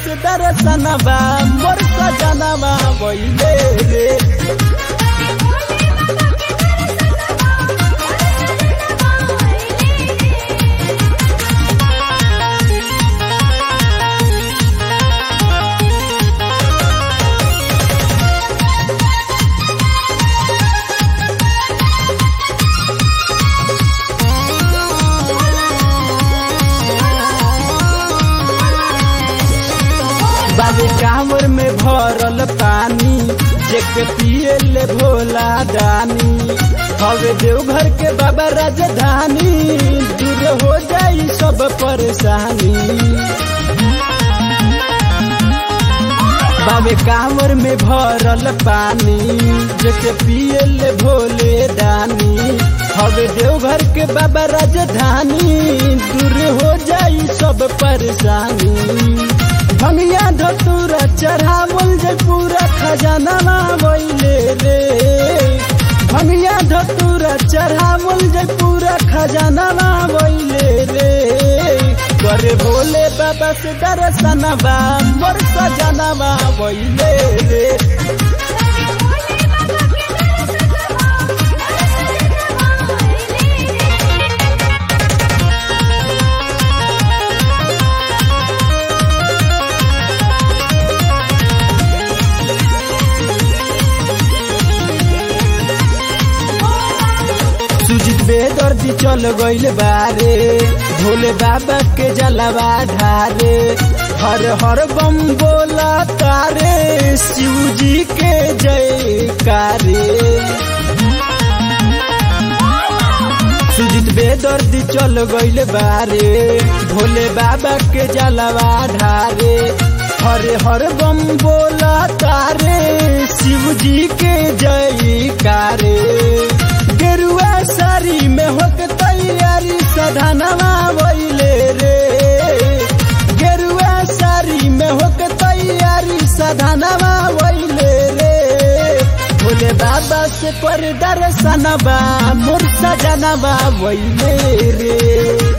से दर्शनवा मोर सजनवा वैले रे बाबे कांवर में भरल पानी जेके पिए ले भोला दानी हवे देवघर के बाबा राजधानी दूर हो जाई सब परेशानी बाबे कांवर में भरल पानी जेके पिए ले भोले दानी हवे देवघर के बाबा राजधानी दूर हो जाई सब परेशानी भंगिया धतूरा चढ़ावल जे पूरा खजाना वैले रे भंगिया धतूरा चढ़ावल जे पूरा खजाना वैले रे करे भोले बाबा से दर्शनवा मोर सजनवा वैले रे सुजित बेदर्दी चल गईल बारे भोले बाबा के जलवा ढारे हर हर बम बोला तारे शिव जी के जयकारे सुजित बेदर्दी चल गईल बारे भोले बाबा के जलवा ढारे हरे हर बम बोला तारे शिव जी के जयकारे गेरुआ सारी में होक तैयारी सधनवा वैले रे गेरुआ सारी में होक तैयारी सधनवा वैले रे भोले बाबा से पर दर्शनवा मोर सजनवा वैले रे